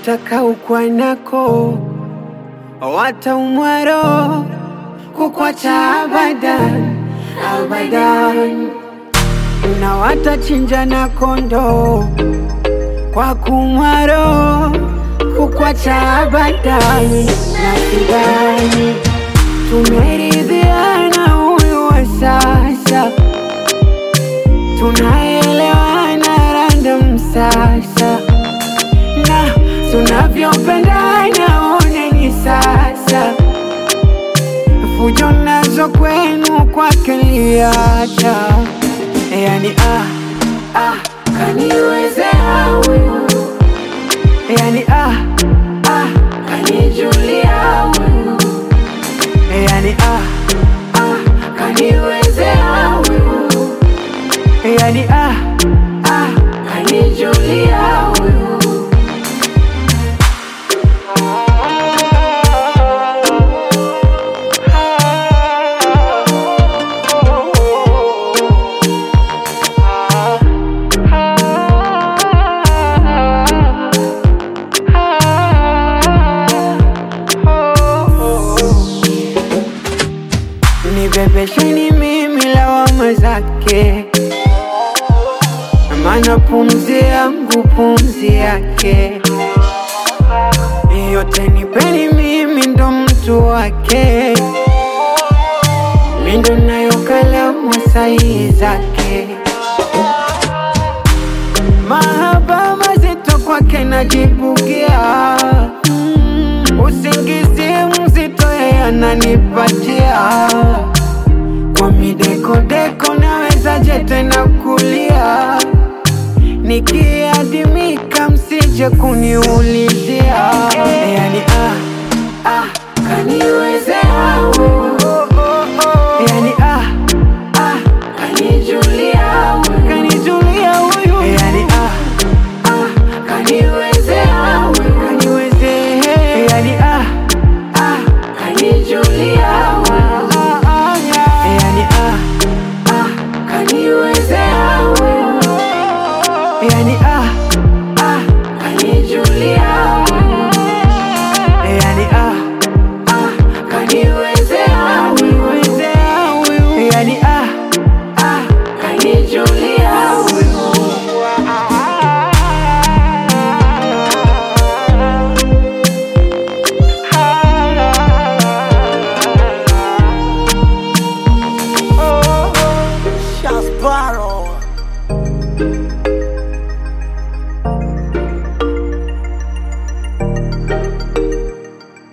nataka ukwanako wataumwaro kukwacha abadan abadan na watachinja na kondo kwa kumwaro kukwacha abadan na sidani tumeridhiana huyu wa sasa tunaelewana random sasa na tunavyopendana oneni sasa fujo nazo kwenu kwake liacha yani ah, ah, kaniwezea huyu yani ah, ah, kanijulia huyu yani ah, ah, kaniwezea huyu yani ah, ah, kanijulia huyu nibebesheni mimi lawama zake, maana pumzi yangu pumzi yake, yote nipeni mimi ndo mtu wake, mi ndo nayo kalamu sahihi zake, mahaba mazito kwake najibugia mm, usingizi mzito yeye ananipatia kwa midekodeko nawezaje tena kulia nikiadimika msije kuniulizia yani ah, ah, kaniwezea